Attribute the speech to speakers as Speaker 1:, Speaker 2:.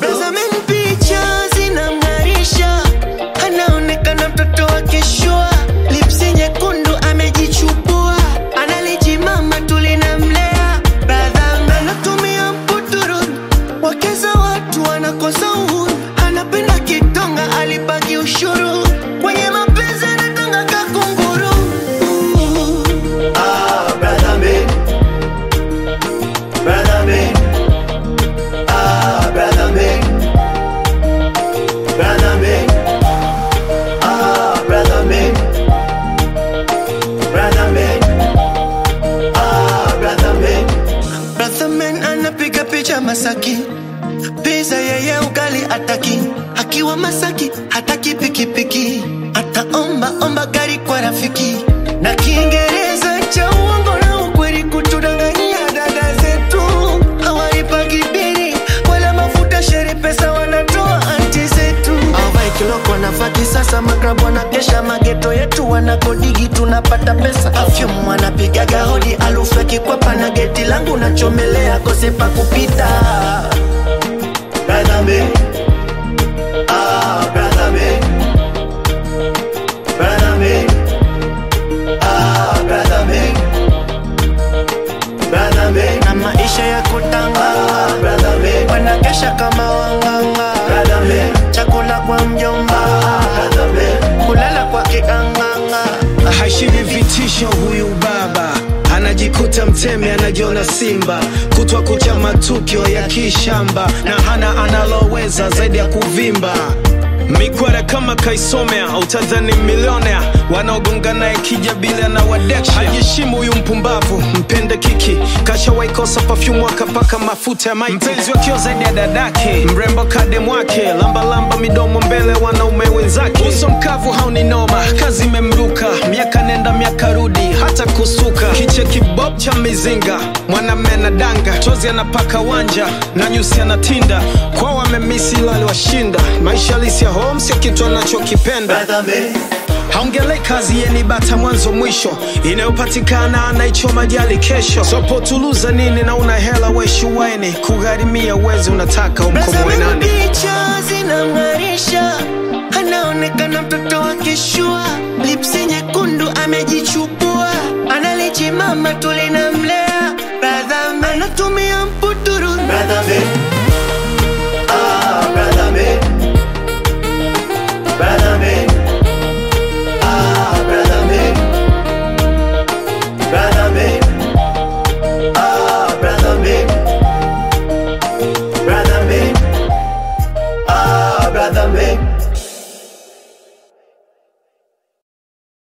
Speaker 1: Tazameni picha zinamng'arisha, anaonekana mtoto wa kishua, lipsi nyekundu amejichubua, analijimama tulinamlea. Brother anatumia mputuru, wakeza watu wanakosa uhuru, anapenda kitonga, alipaki ushuru kwenye mapenzi anatanga kakunguru.
Speaker 2: Ah, brother man. Brother man. Ah, brother man. Brother man. Ah, brother man. Brother man. Ah, brother man.
Speaker 1: Brother man anapiga picha Masaki, pizza yeye ugali ataki, akiwa Masaki hataki pikipiki, ataomba omba gari kwa rafiki, na Kiingereza cha uongo na ukweli kutudanganyia dada zetu, hawalipagi bili wala mafuta, shere pesa wanatoa anti zetu, awai kiloko nafati sasa, magrabu wanakesha mageto yetu, wanakodigi tunapata pesa, afyum wanapigaga hodi, alufu ya kikwapa na geti langu nachomelea kose pa kupita.
Speaker 2: Brother man. Ah, brother man. Brother man. Ah, brother man. Brother man.
Speaker 1: na maisha ya kutanga
Speaker 2: Ah, brother man.
Speaker 1: wanakesha kama wanganga,
Speaker 2: Brother man.
Speaker 1: chakula kwa mjomba,
Speaker 2: Brother man.
Speaker 1: kulala kwa kikanganga.
Speaker 3: Hashivi vitisho huyu baba anajikuta mtemi anajiona simba kutwa kucha matukio ya kishamba na hana analoweza zaidi ya kuvimba mikwara kama kaisomea utadhani milionea wanaogonga naye kija bila na wadeksha hajishimu huyu mpumbavu mpende kiki kashawaikosa pafyumu akapaka mafuta ya maiti mpenzi wakio zaidi ya dadake mrembo kadem wake lambalamba midomo mbele wanaume wenzake uso mkavu hauni noma kazi imemruka miaka nenda miaka rudi hata kusuka kiche kibob cha mizinga mwanamme na danga tozi anapaka wanja na nyusi anatinda kwao wamemisi ilo aliwashinda maisha halisi ya home sio kitu anachokipenda
Speaker 2: Brother man.
Speaker 3: haongelei kazi yeni bata mwanzo mwisho inayopatikana anaichoma jali kesho sopotuluza nini na una hela weshuwaini kugharimia uwezi unataka umkomoe
Speaker 1: Tazameni
Speaker 3: nani
Speaker 1: picha zinamng'arisha, anaonekana mtoto wa kishua, lipsi nyekundu